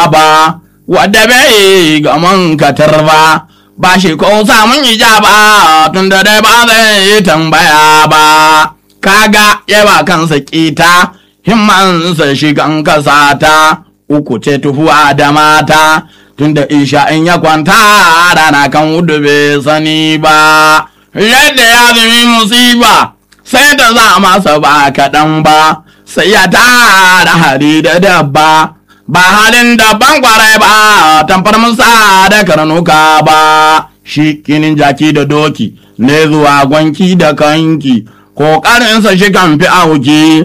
ba wadda bai ga mun katar ba ba shi ko samun ijaba tun da dai ba zai yi tambaya ba kaga yawa kansa kita himmansa shigan kasata uku ce tuhuwa da mata tunda isha in ya kwanta rana kan wudu bai sani ba yadda ya zumi musiba sai ta za masa ba kaɗan ba sai ya tara hari da dabba ba halin daban kwarai ba tamfar musa da karnuka ba shi kinin jaki da doki ne zuwa gwanki da kanki ƙoƙarinsa shi kan fi auki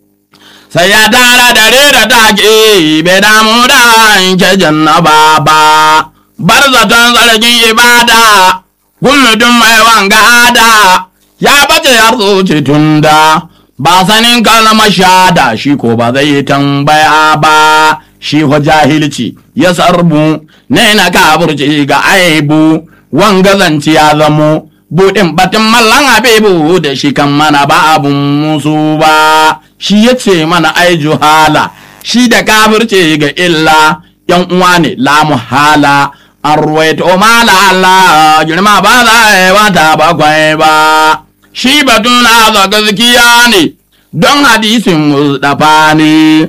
sai ya tara dare da take bai damu da yanke jannaba ba bar zaton zargin ibada gumudun mai wanga da ya bace har zuci tunda ba sanin kalmar shada shi ko ba zai tambaya ba shi fa jahilci ya sarbu ne na kaburci ga aibu wanga zanci ya zamo buɗin batun mallan abebu da shi kan mana ba abun musu ba shi ya ce mana ai juhala shi da kafirce ga illa yan uwa ne la muhala an ruwaito mala Allah girma ba za a yi wata bakwai ba shi batun na gaskiya ne don hadisin mustafa ne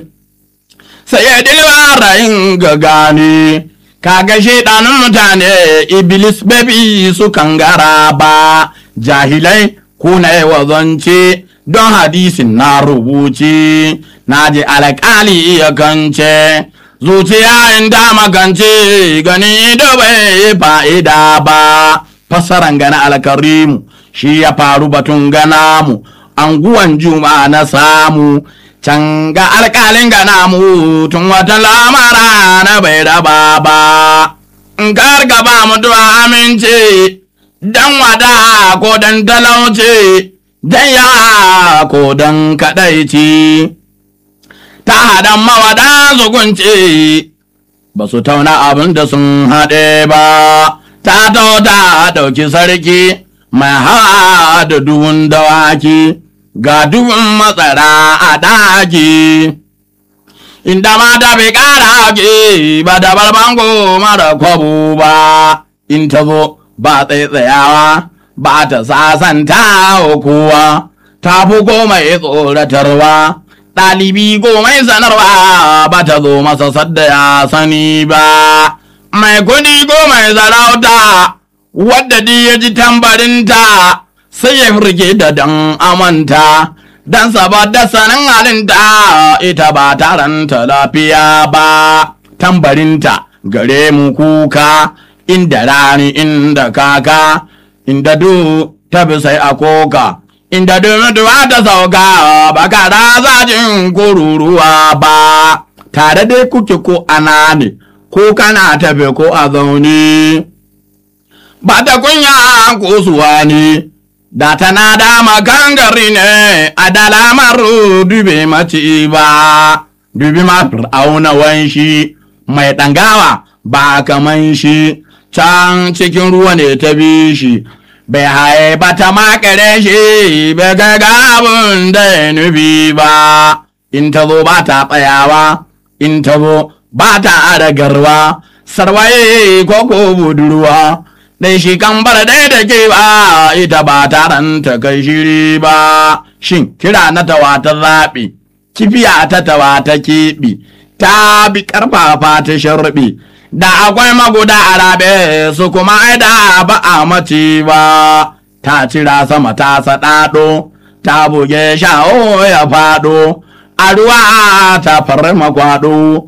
sai ya dilba rayin ga gane kaga shaidanin mutane iblis babi su kangara ba jahilai kuna yawa zance don hadisin na rubuce na ji alƙali ya kance zuciya in ta makance gani da bai fa'ida ba fassaran gana alkarimu shi ya faru batun gana mu anguwan juma na samu can ga alƙalin gana mu tun wata lamara na bai raba ba in karka ba mutuwa amince dan wada ko dan talauce dan ya ko dan kadaici ta hadan mawada zugunce ba su tauna abin da sun haɗe ba ta ta ɗauki sarki mai hawa da duhun dawaki ga duhun matsara a daji inda mata bai ƙara ake ba da barbango mara kwabo ba in ta zo ba tsaitsayawa ba ta sasanta kowa ta fi komai tsoratarwa ɗalibi komai sanarwa ba ta zo masa sadda ya sani ba mai kudi komai sarauta wadda di ya ji tambarinta sai ya firge da dan amanta dan saboda sanin halinta ita ba taranta lafiya ba tambarinta gare mu kuka inda rani inda kaka inda du ta bi sai a koka inda du mutuwa ta sauka ba ka zajin kururuwa ba tare dai kuke ko ana ne ko kana tafe ko a zaune ba ta kunya ko suwa ne da tana da magangari ne a dalamar dube mace ba dubi ma auna wanshi mai ɗangawa ba kaman shi can cikin ruwa ne ta bi shi bai haye ba ta makare shi bai ga abin da ya nufi ba in ta zo ba ta tsayawa in ta zo ba ta adagarwa sarwaye ko ko budurwa dai shi kan bar dai da ke ba ita ba taron ta kai shiri ba shin kira na tawa ta zaɓi kifiya ta tawa ta keɓi ta bi ƙarfafa ta sharɓi da akwai maguda a rabe su kuma da ba a mace ba ta cira sama ta saɗaɗo ta buge sha'o ya faɗo a ruwa ta farma kwaɗo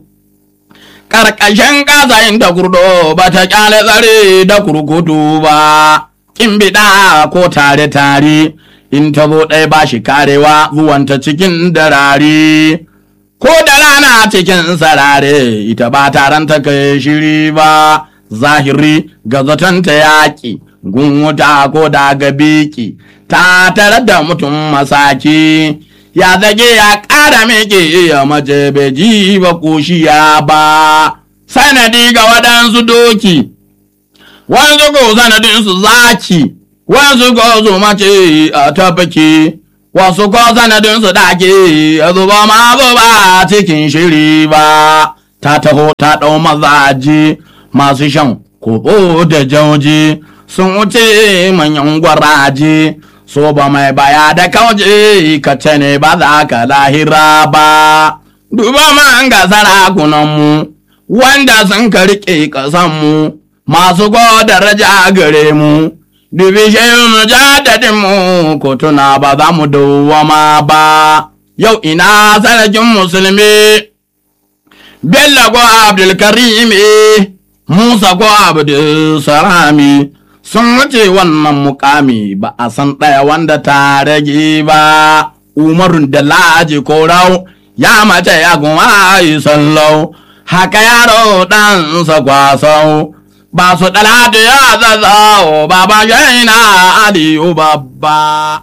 ƙarƙashin ƙasayin ta kurdo ba ta ƙyale tsare da kurkutu ba kin biɗa ko tare tare in ta zo ɗaya ba shi karewa zuwanta cikin darare ko da rana cikin sarare ita ba taron ta kai shiri ba zahiri ga zaton ta yaƙi gun wuta ko da ga biki ta tare da mutum masaki ya zage ya ƙara meke ya mace bai ji ba koshiya ba sanadi ga waɗansu doki wanzu ko sanadinsu zaki wanzu ko zo mace a tabbaki wasu ko sanadinsu dake ya zuba ma zuba cikin shiri ba ta taho ta ɗau mazaje masu shan kobo da jauji sun wuce manyan gwaraje so ba mai baya da kauje ka ce ne ba za ka lahira ba duba man ga sarakunanmu wanda sun ka riƙe ƙasanmu masu daraja gare mu dubi shehu mujadadinmu ko tuna ba za mu dawwama ba yau ina sarkin musulmi bello ko abdulkarimi musa ko abdulsalami sun wuce wannan mukami ba a san ɗaya wanda ta rage ba umarun da laji ko rau ya mace ya kuma yi sallau haka yaro ɗansa kwasau ba su ɗalatu ya zazzau baba shaina aliyu babba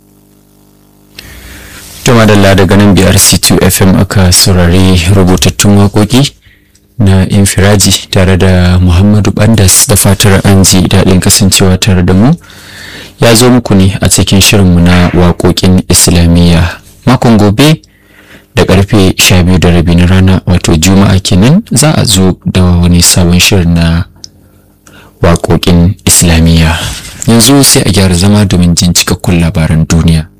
to madalla daga nan biyar c2 fm aka saurari rubutattun waƙoƙi na infiraji tare da muhammadu bandas da fatar an ji daɗin kasancewa tare da mu ya zo muku ne a cikin shirinmu na waƙoƙin islamiyya makon gobe da karfe 12 da rabi na rana wato juma'a kenan za a zo da wani sabon shirin na waƙoƙin islamiyya yanzu sai a gyara zama domin jin cikakkun labaran duniya